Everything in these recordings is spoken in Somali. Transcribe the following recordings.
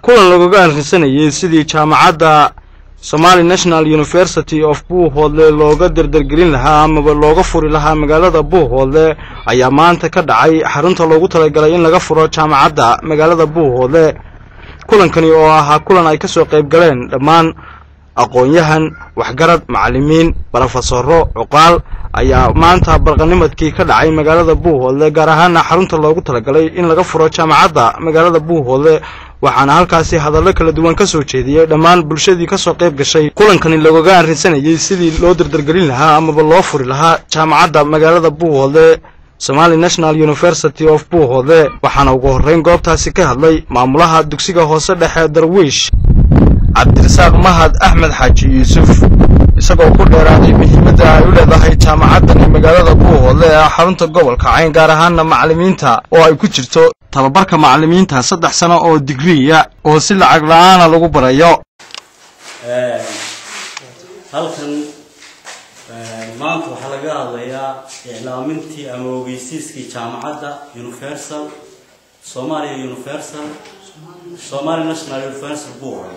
kulan lagaga arrinsanayay sidii jaamacadda somali national university of buuhoodle looga dardargelin lahaa amaba looga furi lahaa magaalada buuhoodle ayaa maanta ka dhacay xarunta loogu talagalay in laga furo jaamacadda magaalada buuhoodle kulankani oo ahaa kulan ay ka soo qayb galeen dhammaan aqoon-yahan waxgarad macallimiin barofesoro cuqaal ayaa maanta barqanimadkii ka dhacay magaalada buuhoodle gaar ahaana xarunta loogu talagalay in laga furo jaamacadda magaalada buuhoodle waxaana halkaasi hadallo kala duwan ka soo jeediyey dhammaan bulshadii ka soo qayb gashay kulankani lagaga arrinsanayay sidii loo dardargelin lahaa amaba loo furi lahaa jaamacadda magaalada buuhoodle somali national university of buuhoodle waxaana ugu horreyn goobtaasi ka hadlay maamulaha dugsiga hoose dhexe darwiish cabdirasaaq mahad axmed xaaji yuusuf isagoo ku dheeraaday muhiimadda ay u leedahay jaamacaddani magaalada buuhoodle ee xarunta gobolka cayn gaar ahaana macallimiinta oo ay ku jirto tababarka macallimiinta saddex sano oo digriya oo si lacag la-aana lagu barayo halkan maanta waxaa laga hadlayaa iclaamintii ama ogeysiiskii jaamacadda universal somalia universal somali national universal buuhoodle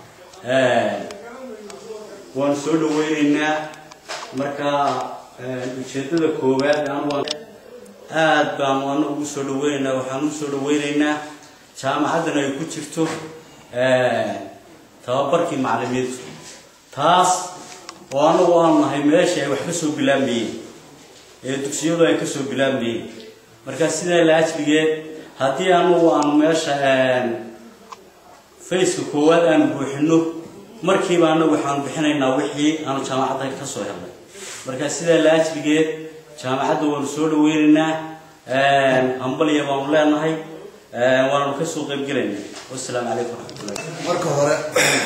waan soo dhaweyneynaa marka ujeedada koowaad aad baan ana ugu soo dhaweyneynaa waxaan ugu soo dhaweyneynaa jaamacaddan ay ku jirto tababarkii macallimiintu taas oo anagu aanu nahay meeshii ay wax ka soo bilaabmayeen ee dugsiyadu ay kasoo bilaabmayeen marka sidaa la ajligeed haddii anagu aanu meesha faceka koowaad aanu buuxino markiiba anagu waxaanu bixinaynaa wixii aanu jaamacadda ka soo helnay marka sidaa la ajligeed jaamacadda waanu soo dhaweyneynaa hambalya baanu leenahay waananu kasoo qaybgelaynaa wasalaamu calaykum waraxmatullahi marka hore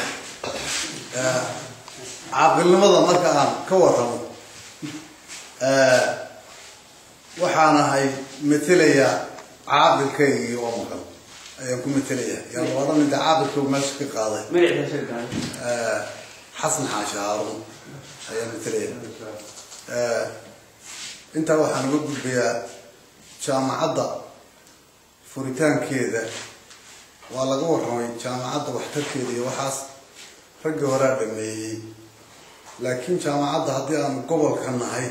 caaqilnimada marka aan ka warramo waxaan ahay matelayaa caaqilkaygii oo maqan ayaan ku matelayaa yaan odhan inta caaqilkaygu meesha ka qaaday xasan xaashi haaruun ayaan matalaya intaa waxaan uga gudbayaa jaamacadda furitaankeeda waa laga warramay jaamacadda waxtarkeeda iyo waxaas raggii horaa dhameeyey laakiin jaamacadda haddii aanu gobolka nahay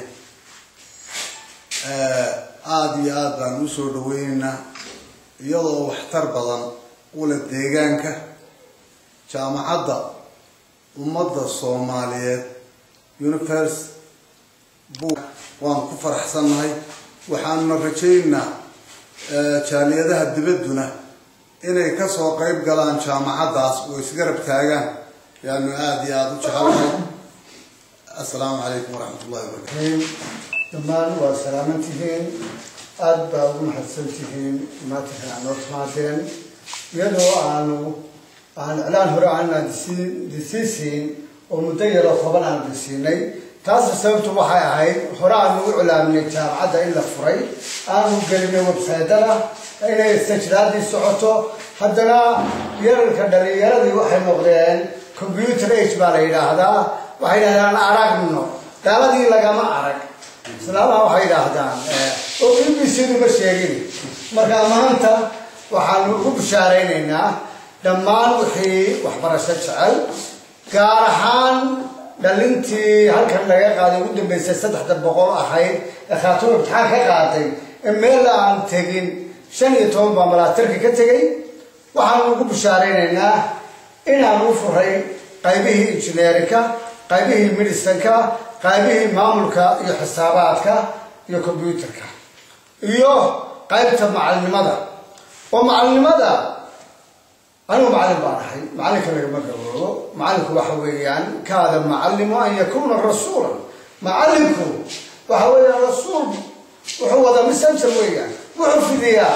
aada iyo aada baan usoo dhaweyneynaa iyadoo waxtar badan ula deegaanka jaamacadda ummadda soomaaliyeed univers bu waanu ku faraxsannahay waxaanuna rajaynaynaa jaaliyadaha dibadduna inay kasoo qayb galaan jaamacaddaas oo isgarab taagaan yaanu aada iyo aada u jecelahay assalaamu calaykum waraxmat ullahi wabarakatu dhammaan waa salaaman tihiin aada baa ugu mahadsan tihiin maanta noo timaadeen iyadoo aanu aan iclaan hore aanaan disiisiin oo muddo yaroo toban aan disiinay taasi sababtu waxay ahayd hore aanu u iclaaminay jaamacadda in la furay aanu gelinay websaydada inay sajraadii socoto haddana yararka dhalinyaradii waxay noqdeen computer age baa la yidhaahdaa waxay yidhahdaan aragno gaaladii lagama arag islaamaha waxay yidhaahdaan oo b b c duba sheegin marka maanta waxaanu ugu bishaaraynaynaa dhammaan wixii waxbarasho jecel gaar ahaan dhalintii halkan laga qaaday ugu dambeysay saddexda boqol ahayd ee khaatuum imtixaan ka qaaday ee meel aan tegin shan iyo toban baa malaatirka ka tegay waxaanu ugu bishaaraynaynaa inaan u furay qaybihii injineerinka qaybihii medicinka qaybihii maamulka iyo xisaabaadka iyo combyuterka iyo qaybta macalinimada oo macalinimada anigu macallin baan ahay macallinka lagama gaboobo macallinku waxa weeyaan kaada macallimu an yakuna rasuulan macallinku waxa weeyaan rasuul wuxuu wadaa messenger weeyaan wuxuu fidiyaa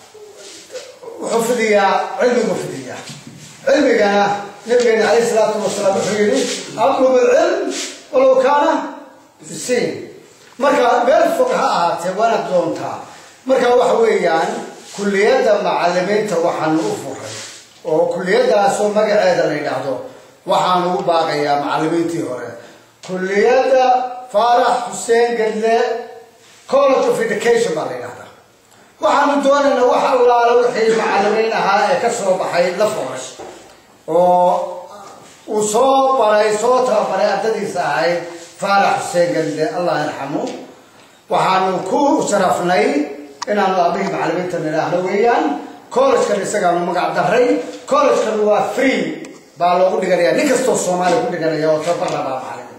wuxuu fidiyaa cilmigu fidiyaa cilmigana nabigeena calayhi salaatu wasalaam wuxuu yidhi atlub ilcilm walow kaana bisiin marka meel fog ha ahaatee waana doontaa marka waxa weeyaan kulliyadda macallimiinta waxaanu u furay oo kulliyadaasoo magaceeda la yidhaahdo waxaanu u baaqayaa macallimiintii hore kulliyadda faarax xuseen gadle college of education baa la yidhahdaa waxaanu doonaynaa wax allaala wixii macallimiin ahaa ee ka soo baxay la foorash oo uu soo baray soo tababaray ardadiisa ahayd faarax xuseen gande allah yarxamu waxaanu ku sharafnay inaanu aabihii macallimiinta nidhaahno weeyaan collegekan isagaanu magac daray collegekan waa free baa loogu dhiganaya nin kastoo soomaaliya ku dhiganaya oo tababar labaa macallin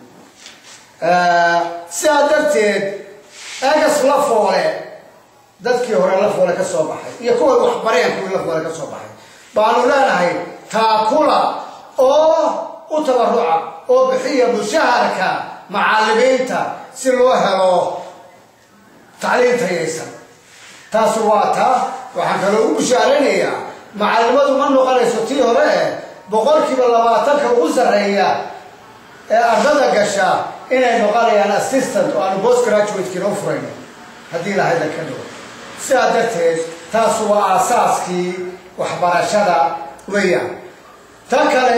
sidaa darteed egas la foole dadkii hore la foole ka soo baxay iyo kuwa waxbareen kuwii la foole ka soo baxay baanu leenahay taakula oo u tabaruca oo bixiya mushaharka macallimiinta si loo helo tacliin tayaysan taasi waa taa waxaan kaloo u bushaaraynayaa macallimadu ma noqonayso tii hore eh boqolkiiba labaatanka ugu sarreeya ee ardada gasha inay noqonayaan assistant oo aanu post graduatekiina u furayno haddii lahayda ka dhigo sidaa darteed taas waa aasaaskii waxbarashada weeyaan tan kale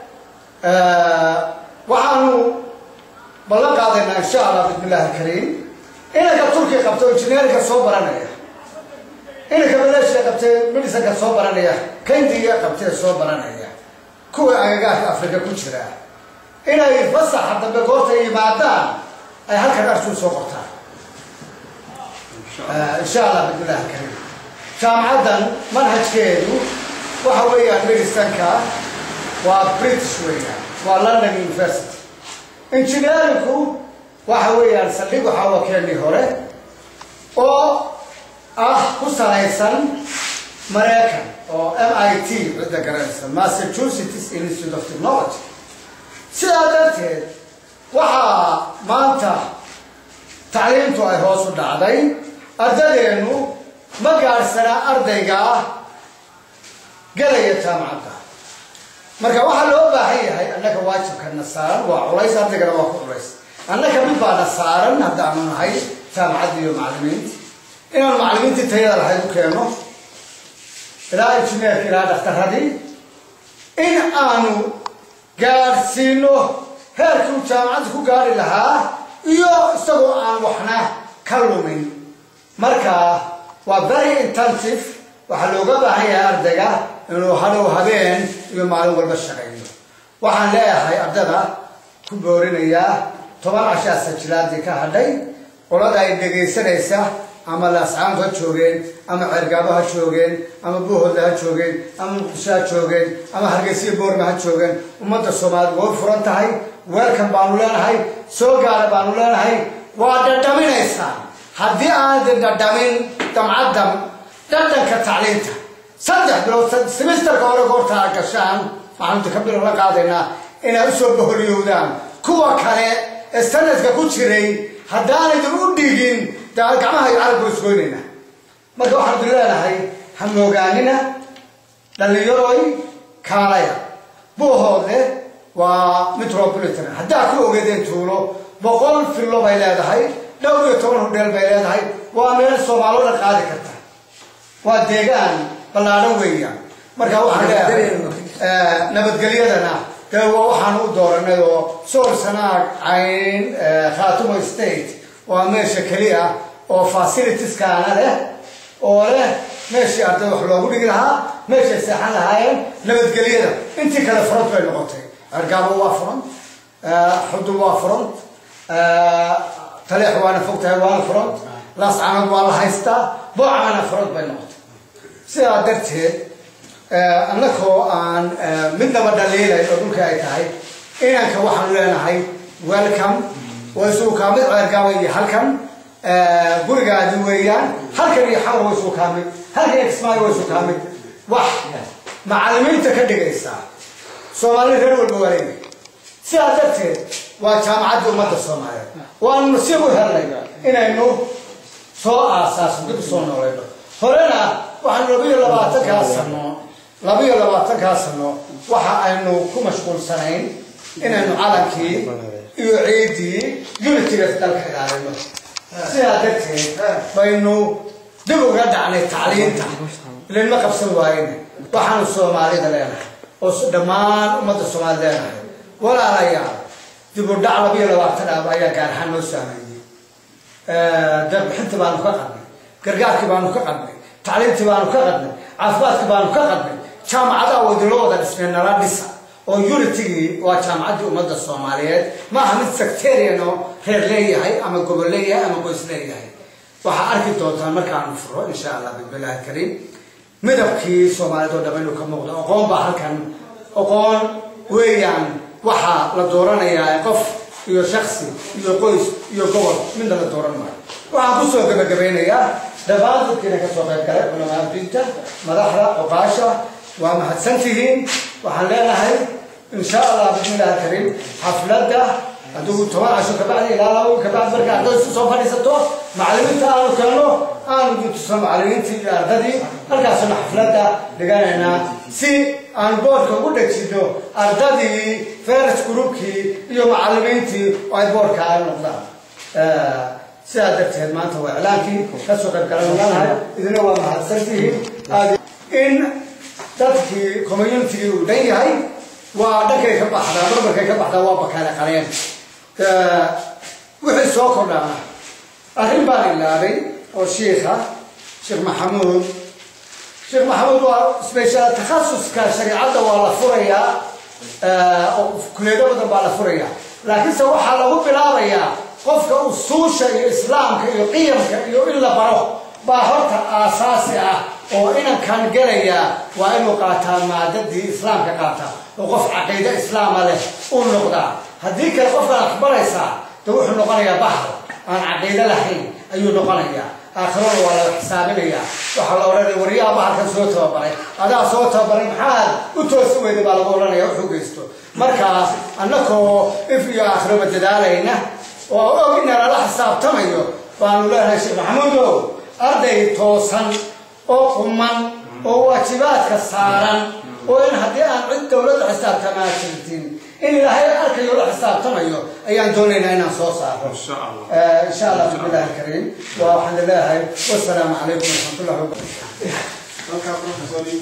waxaanu ballan qaadaynaa insha allah bismi illahi alkariim inanka turkiya qabta oo injineerinka soo baranaya inanka maleeshiya qabtee medisanka soo baranaya kandiga qabtee soo baranaya kuwa agagaarka afrika ku jira inay fasaxa dambe goorta yimaadaan ay halkan arjuu soo qortaan insha allah bismi illahi alkariim jaamacaddan manhajkeedu waxa weeyaan medisanka waa british weeyaan waa london university engineerinku waxa weeyaan saldhig waxaa waa keenii hore oo ah ku salaysan maraykan oo m i t cidda garanaysa massachusetts institute of technology sidaa darteed waxaa maanta tacliimtu ay hoos u dhacday ardadeennu ma gaadhsanaa ardayga gelaya jaamacadda marka waxaa loo baahan yahay annaka waajibkana saaran waa culays ardaygana waa ku culays annaka mid baana saaran haddaanu nahay jaamacadda iyo macallimiinta inaanu macallimiintii tayada lahayd u keenno ilaa injineerka ilaa dhakhtaradii in aanu gaadhsiino heerkii uu jaamacadda ku gaadhi lahaa iyo isagoo aan waxna ka lumin marka waa very intensive waxaa looga baahan yahay ardayga inuu hadhow habeen iyo maalin walba shaqeeyo waxaan leeyahay ardada ku boorinayaa toban cashaa sajilaadii ka hadhay qolada ay dhegaysanaysa ama laascaantu ha joogeen ama ceergaabo ha joogeen ama buuhoodla ha joogeen ama muqdisho ha joogeen ama hargeysiya boorma ha joogeen ummadda soomaaliyed way furan tahay weelkan baanu leenahay soo gaara baanu leenahay waa dhadhaminaysaan haddii aanadin dhadhamin damcaddan dhadhanka tacliinta saddex bilood simisterka hore goorta aad gashaan waxaanu ka bilo la qaadaynaa inaad usoo boholiyowdaan kuwa kale ee sanadka ku jiray haddaanaydin u dhigin dee gacmaha iyo carabku isgoynayna marka waxaan idin leenahay ha moogaanina dhallinyaroy kaalaya buuhoodle waa metropolitan haddaa ku ogeedeen tuulo boqol fillo bay leedahay dhowr iyo toban hodheel bay leedahay waa meel soomaalooda qaadi karta waa deegaan ballaadhan weeyaan marka waxaan leeyahay nabadgelyadana dee waa waxaan u dooranay oo sool sanaag cayn khaatumo state waa meesha keliya oo facilitieskaana leh oo leh meeshii arday wax loogu dhigi lahaa meeshay seexan lahaayeen nabadgelyada intii kale front bay noqotay argaabo waa front xudul waa front taleex waana fog tahay waana front laascanad waa la haystaa boocana front bay noqotay sidaa darteed annakoo aan midnaba dhaliilay oo dhulka ay tahay inanka waxaanu leenahay welcome waa isugu kaa mid ceergaaba iyo halkan gurigaadi weeyaan halkan iyo xamar waa isugu kaa mid halkan iyo kismaayo waa isugu kaa mid wax macallimiinta ka dhigaysaa soomaali reer walba waa leeyahay sidaa darteed waa jaamacadda ummadda soomaaliyeed waanu nasiib u helnay inaynu soo aasaasno dib usoo noolayno horena waxaanu labiyo labaatankaa sano labiyo labaatankaa sano waxa aynu ku mashquulsanayn inaynu calankii iyo ciiddii unitiga dalka ilaalino sidaa darteed baynu dib uga dhacnay tacliinta ilanma qabsan waayena waxaanu soomaalida leenahay oo dhammaan ummadda soomaalida leenahay walaalayaal dib u dhac labiyo labaatan aab ayaa gaar ahaan noo saameeyey deeqbixinta baanu ka qadnay gargaarkii baanu ka qadnay tacliimtii baanu ka qadnay caafimaadkii baanu ka qadnay jaamacadaha wadilo wada dhisnay nala dhisa oo unitigii waa jaamacaddii ummadda soomaaliyeed ma aha mid sectarian oo reer leeyahay ama gobol leeyahay ama qoys leeyahay waxaa arki doontaan markaanu furo insha allah bismillahi kariim midabkii soomaaliyed oo dham inuu ka muuqdo aqoon baa halkan aqoon weeyaan waxaa la dooranayaa qof iyo shaksi iyo qoys iyo gobol midna la dooran maayo waxaan kusoo gabagabeynayaa dhammaan dadkiina kasoo qayb galay culamaa diinta madaxda oqaasha waa mahadsantihiin waxaan leenahay insha allah bismillahi kariim xafladda adigu toban casho kabacdi ilaa laba kabacdi marka arday isu soo fadhiisato macallimiinta aanu keenno aanu gutusno macallimiintii iyo ardadii halkaasuna xafladda dhiganaynaa si aan boorka ugu dhejino ardadii feres groupkii iyo macallimiintii oo ay boorka ay noqdaan sidaa darteed maanta waa iclaankii kasoo qayb galananahay idina waa mahadsantihiin in dadkii communitygii uu dhan yahay waa dhankay ka baxdaa marmarkay ka baxdaa waa bakaale qaleen wixii soo kordhaana arrin baan ilaabay oo shiikha sheekh maxamuud sheekh maxamuud waa special takhasuska shariicadda waa la furayaa oo kuleedo badan baa la furayaa laakiinse waxaa lagu bilaabayaa qofka usuusha iyo islaamka iyo qiyamka iyo in la baro baa horta aasaasi ah oo inankan gelaya waa inuu qaataa maadadii islaamka qaataa oo qof caqiide islaama leh uu noqdaa haddii kale qofkan akbaraysaa de wuxuu noqonayaa bahar aan caqiide lahayn ayuu noqonayaa aakhirada waa laga xisaabinayaa waxaa la odhanaya waryaha baharkan soo tababaray adaa soo tababaray maxaad u toosi weyday baa lagu odhanaya wuxuu geysto markaa annakoo if iyo aakhiraba dadaalayna oo og ina lala xisaabtamayo baanu leenahay sheekh maxamuudow arday toosan oo quman oo waajibaadka saaran oo in haddii aan cid dowladda xisaabtamaa jirtin in ilaahay arkayo la xisaabtamayo ayaan doonaynaa inaan soo saaro insha allah bismillahi alkariim waa waxaan leeyahay wasalaamu calaykum waraxmatullahi wabarakatu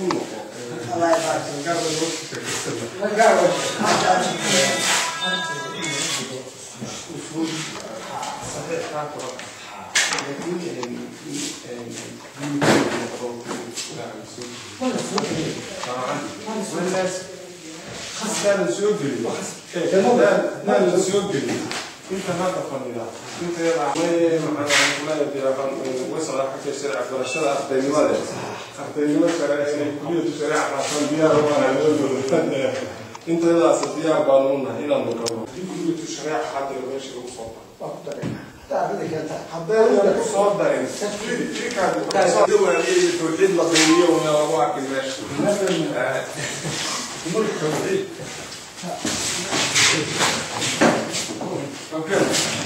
Naadan soo gelin. Naadan soo gelin. Inta hadda fadhida. Inta wasala xagga sharci barashada ardaynimada. Ardaynimo sare inay kuliyadu shareeca qaataan diyaar waana loo dowlad. Intadaas diyaar baanu u nahay inaan noqono. Kuliyadu shareeca xaadira meesha lagu soo haddayna ku soo darin tawxiid la qiimiyo una lagu arki meesha mulk tawxiid Okay.